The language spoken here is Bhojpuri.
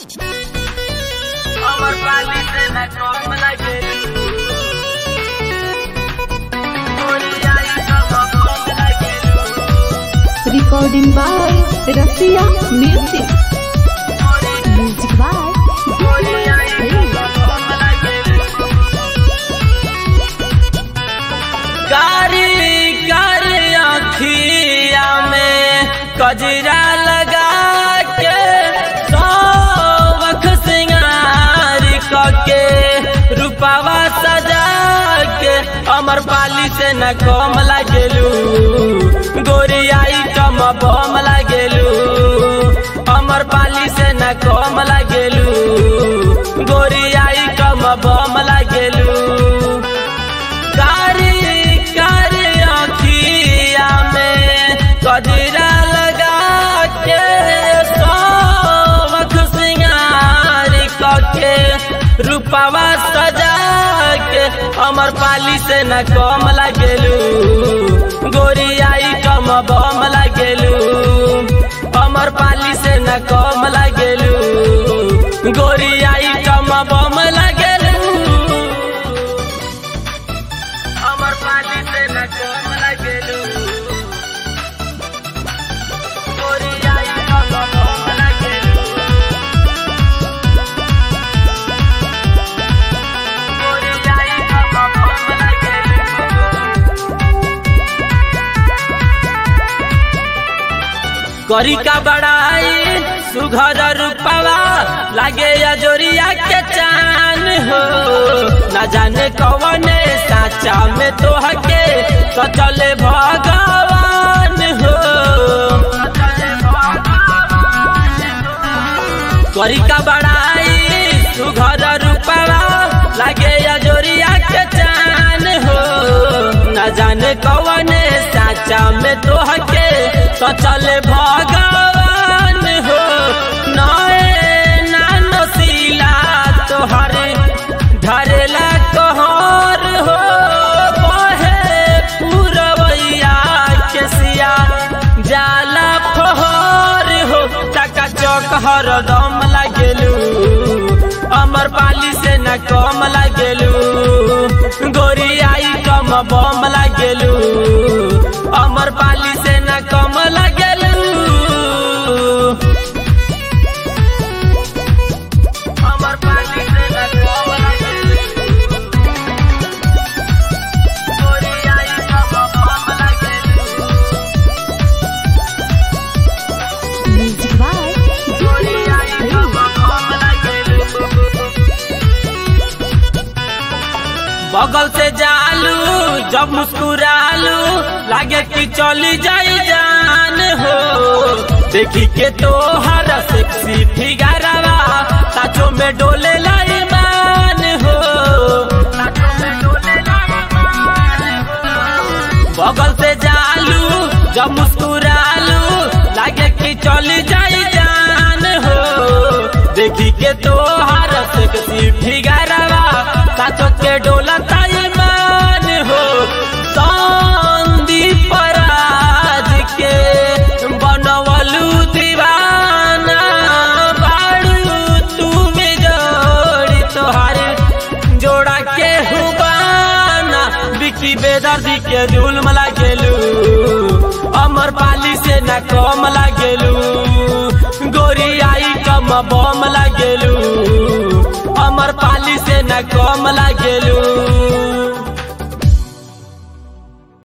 আমার পালিতে না কম লাগে Recording by Rasia Music. Music by कारी कारी आखिया में कजरा लगा के सौख सिंगार के रूपावा सजा के अमर पाली से न कम लागेलू गोरियाई कम बम लागेलू अमर पाली से न कम लागेलू गोरियाई कम बम लागेलू कारी कारी आखिया में कजरा लगा के सौख सिंगार के रूपवा सजा के अमर पाली से न कम लगेलू गोरियाई कम बम लगेलू अमर पाली से न कम लगेलू गोरियाई कम बम लगेलू আমার পালিতে না কম লাগেলু করিয়াই কম কম লাগেলু করিয়াই কম কম লাগেলু करी का बड़ाई सुघर रूपवा लागे अजोरिया के चान हो न जाने कौने साचा में तो हके तो चले भगवान हो करी का बड़ाई सुघर रूपवा लागे अजोरिया के चान हो न जाने कौने साचा में तो हके तो चले भगवान हो नए नानसीला तोहरे धरेला कहर हो बहे पुरवैया के सिया जाला फहर हो टका चौक हर दम लागेलू अमर पाली से न कम लागेलू गोरियाई कम बम लागेलू अमर पाली से न कम लागेलू अमर पाली से न कम लागेलू गोरियाई कम बम लागेलू Music by गोरियाई कम बम लागेलू बगल से जालू जब मुस्कुरालू लागे कि चली जाई जान हो देखी के तो हर सेक्सी फिगरवा साचो में डोले लाई मान हो बगल से जालू जब मुस्कुरालू लागे कि चली जाई जान हो देखी के तो हर सेक्सी फिगरवा साचो के डोला ताई मान हो संदीप राज के बनवलू दीवाना बाड़ू तुम जोड़ी तोहारे जोड़ा के हुबाना बिकी बेदर्दी के जुल्म लागेलू अमर पाली से न कम लागेलू गोरियाई कम बम लागेलू अमर पाली से न कम लागेलू